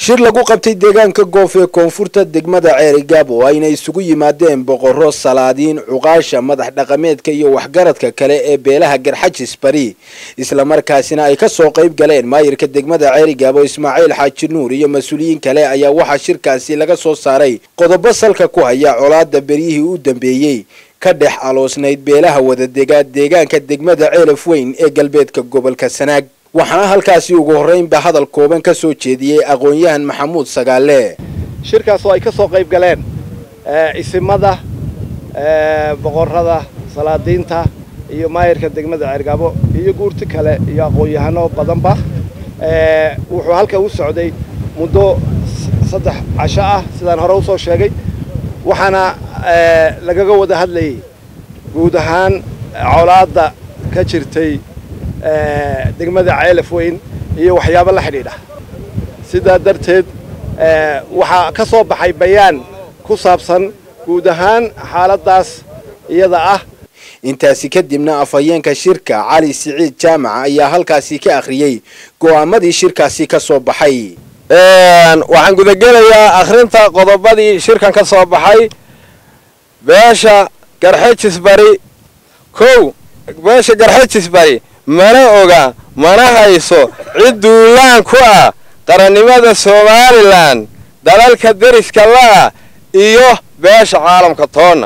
shir lagu qabtay deegaanka goof ee koonfurta degmada ceerigaab oo ayna isugu yimaadeen boqorro salaadiin cuqaasha madax dhaqameedka iyo waxgaradka kale ee beelaha garxajis bari islamarkaasina ay kasoo qayb galeen maayirka degmada ceerigaab oo ismaaciil xaaji nuur iyo mas-uuliyiin kale ayaa waxaa shirkaasi laga soo saaray qodobo salka ku haya colaada beryihii u dambeeyey ka dhex aloosnayd beelaha wadadegaa deegaanka degmada ceelaf weyn ee galbeedka gobolka sanaag waxaana halkaasi ugu horreynba hadal kooban ka soo jeediyey aqoon-yahan maxamuud sagaale shirkaas oo ay ka soo qayb galeen isimada boqorrada salaadiinta iyo maayirka degmada ceergaabo iyo guurti kale iyo aqoon-yahano badanba wuxuu halka u socday muddo saddex casho ah sidaan hore usoo sheegay waxaana lagaga wada hadlayay guud ahaan colaadda ka jirtay degmada ceelaf weyn iyo waxyaabo la xidhiidha sidaa darteed waxaa ka soo baxay bayaan ku saabsan guud ahaan xaaladdaas iyada ah intaasi kadibna afhayeenka shirka cali siciid jaamaca ayaa halkaasi ka akhriyey go'aamadii shirkaasi ka soo baxay waxaan gudagelayaa akhrinta qodobadii shirkan ka soo baxay beesha garxejis bari kow beesha garxejis bari mana oga mana hayso cid duulaan ku ah qarannimada somalilan dalalka deriska la'ah iyo beesha caalamka toonna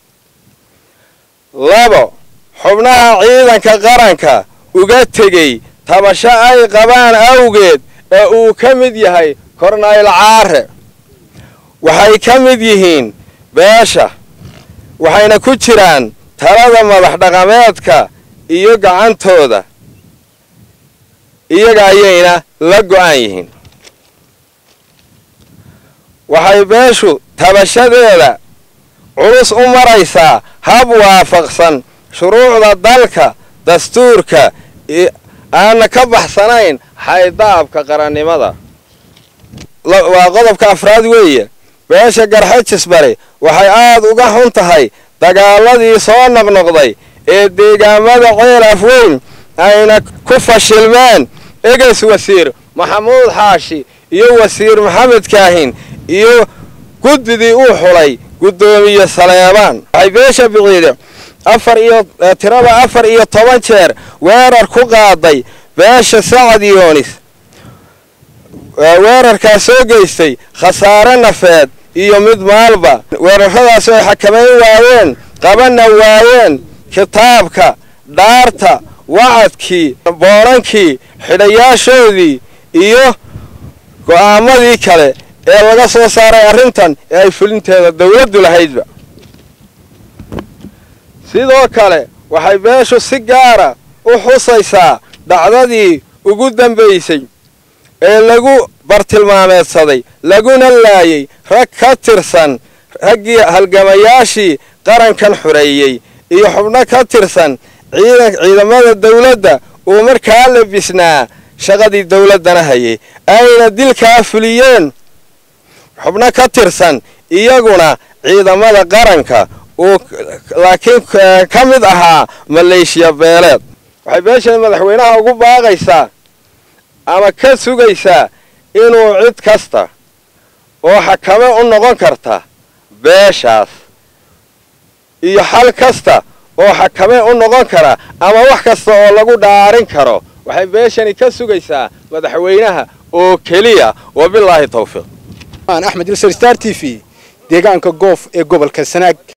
labo xubnaha ciidanka qaranka uga tegey tabasho ay qabaan awgeed ee uu ka mid yahay kornayl caare waxay ka mid yihiin beesha waxayna ku jiraan talada madax dhaqameedka iyo gacantooda iyaga ayayna la go'an yihiin waxay beeshu tabashadeeda culus u maraysaa hab waafaqsan shuruucda dalka dastuurka aanna ka baxsanayn xaydaabka qarannimada waa qodobka afraad weeye beesha garxajis bari waxay aad uga xun tahay dagaaladii soo noqnoqday ee deegaamada ceelaf weyn ayna ku fashilmeen eges wasiir maxamuud xaashi iyo wasiir maxamed kaahin iyo guddidii uu xulay guddoomiye saleebaan waxay beesha biciide afar iyo tirada afar iyo toban jeer weerar ku qaaday beesha sacad yoonis weerarkaas soo geystay khasaare nafeed iyo mid maalba weerarradaas ay xakamayn waayeen qabanna waayeen kitaabka dhaarta wacadkii boorankii xidhayaashoodii iyo go'aamadii kale ee laga soo saaray arrintan ee ay fulinteeda dawladdu lahaydba sidoo kale waxay beeshu si gaara u xusaysaa dhacdadii ugu dambaysay ee lagu bartilmaameedsaday laguna laayay rag ka tirsan raggii halgamayaashii qarankan xureeyey iyo xubno ka tirsan ciidamada dawladda uu markaa labisnaa shaqadii dawladdana hayay ayna dilkaa fuliyeen xubno ka tirsan iyaguna ciidamada qaranka uu laakiin ka mid ahaa maleeshiya beeleed waxay beeshan madaxweynaha ugu baaqaysaa ama ka sugaysaa inuu cid kasta oo xakame u noqon karta beeshaas iyo xal kasta oo xakame u noqon kara ama wax kasta oo lagu dhaarin karo waxay beeshani ka sugaysaa madaxweynaha oo keliya wabilaahi tawfiiq axmed ilsar star t v deegaanka goof ee gobolka sanaag